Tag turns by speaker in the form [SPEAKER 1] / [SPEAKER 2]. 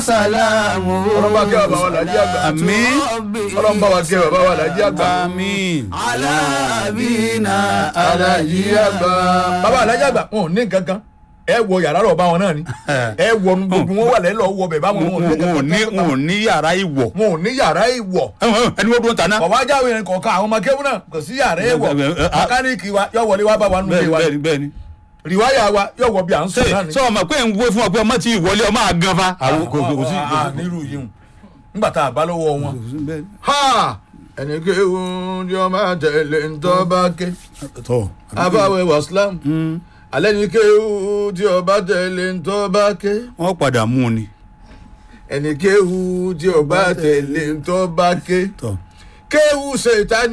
[SPEAKER 1] وسلامه
[SPEAKER 2] ọlọ́mọ akẹ́ bàbá wa làjí àgbà
[SPEAKER 3] àmín
[SPEAKER 2] ọlọ́mọ bá wa kẹ́ bàbá wa làjí àgbà
[SPEAKER 3] àmín
[SPEAKER 1] على أبينا
[SPEAKER 2] alájí àgbà bàbá alájí àgbà wọn ò ní nǹkan kan ẹ wọ yàrá lọ bá wọn náà ni ẹ wọ nu gbogbo wọn wà lẹ́lọ́ wọ bẹ̀ báwọn wọn ò ní
[SPEAKER 3] wọn ò ní
[SPEAKER 2] nǹkan
[SPEAKER 3] wọn ò ní yàrá ìwọ̀
[SPEAKER 2] wọn ò ní yàrá ìwọ̀
[SPEAKER 3] ẹni wọ́n dúró tàná.
[SPEAKER 2] ọ̀wá jáwé yẹn kọ̀ọ̀kan àwọn ọmọ kéwù náà kò sí yàrá ìwọ̀
[SPEAKER 3] Bẹ́ẹ̀, bẹ́ẹ̀, ah.
[SPEAKER 2] mẹkáníìkì wa yọ wọlé wá bá wa nulẹ̀
[SPEAKER 3] bẹ́ẹ̀ni
[SPEAKER 2] wa
[SPEAKER 3] bẹ́ẹ̀ni bẹ́ẹ̀ni.
[SPEAKER 2] rìwáyà wa yọ wọ bí à ń
[SPEAKER 3] ṣe
[SPEAKER 2] sùn náà ni.
[SPEAKER 3] sọ ma pé ń wé fún ọ pé ọmọ tí ìwọlé ọmọ àgàn fa. àwọn kò kò sí.
[SPEAKER 2] Ah, nírú yìí hùn nígbà tá a bá lọ́wọ́ wọn. ha ẹni kéwù ni ọmọ àtẹlẹ ńtọ́ bá ké
[SPEAKER 3] tọ.
[SPEAKER 2] abáwẹ wàsílám alẹ́ ni kéwù tí ọba tẹ̀lé ńtọ́ bá ké
[SPEAKER 3] wọ́n padà mú un ni.
[SPEAKER 2] ẹni kéwù tí ọba tẹ̀lé ńtọ́ bá ké
[SPEAKER 3] tọ.
[SPEAKER 2] kéwù ṣètá